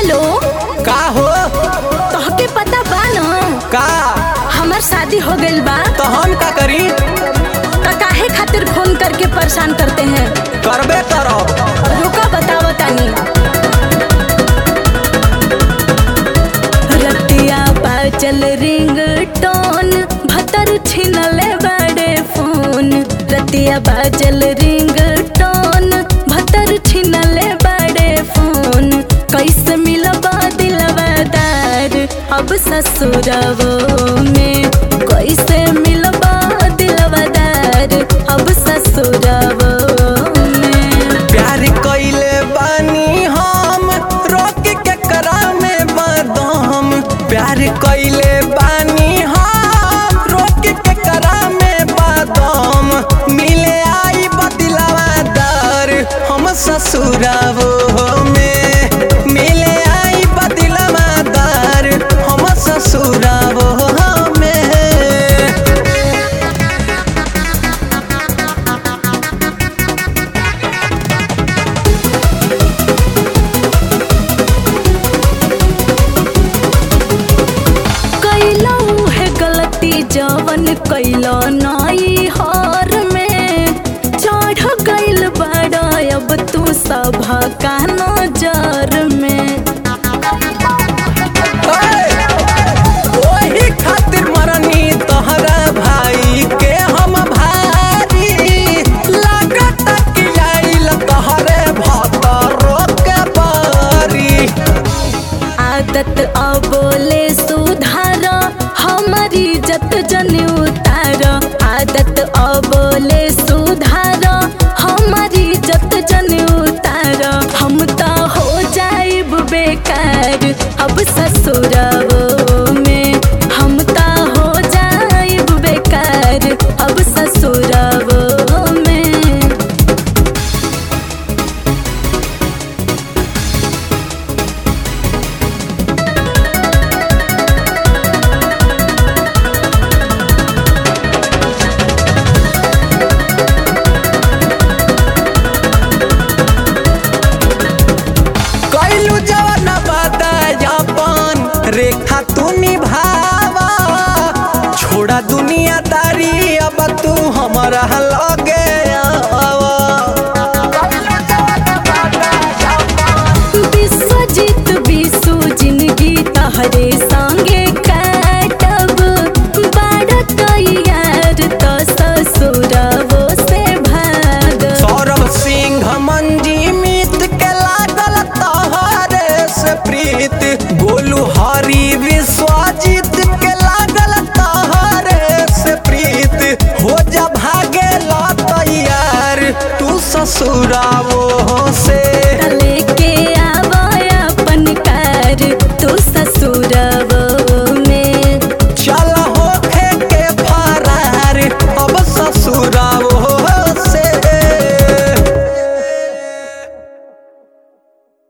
hello का हो तोहके पता बा न का हमार शादी हो गइल बा तो हम का करी त काहे खातिर फोन करके परेशान करते हैं करबे करब रुका बताओ तानी रतिया बाजल रिंग टोन भतर छिनले बड़े फोन रतिया बाजल रिंग टोन भतर छिनले बड़े फोन कैसे मिलबा दिलवादार अब ससुरवो में कैसे मिलबा दिलवादार अब ससुरवो में प्यार कइले बानी हम रोक के करा में बदम प्यार कइले बानी हम रोक के करा में बदम मिले आई बदिलवा दर हम ससुरावो में मिले आई बदिलवा दर हम ससुरावो में कैलो है गलती जवन कैलो नई हार में चढ़ गइल बड़ा अब तू सब का नजर में ओही खातिर मरनी तोहरा भाई के हम भारी लागत कि आइल तोहरे भतरो के बारी आदत अबोले सुधार हमारी जत जन उतार आदत अबोले सुधार हमारी जत जन उतार हम तो हो जाइब बेकार अब ससुरवो में हम तो हो जाइब बेकार अब ससुरवो में कैलू जवन बदायापन रेखा तू निभावा छोड़ा दुनियादारी अब तू हमारा लगे आवा विश्वजीत विशु जिंदगी तहरे संगे काटब बाड़ तैयार तो ससुरवो से भाग सौरभ सिंह मंजी मित के लागल तोहरे से प्रीत गोलू हरी विश्वजीत के लागल तोहरे से प्रीत हो जा भागे ला तैयार तू ससुरावो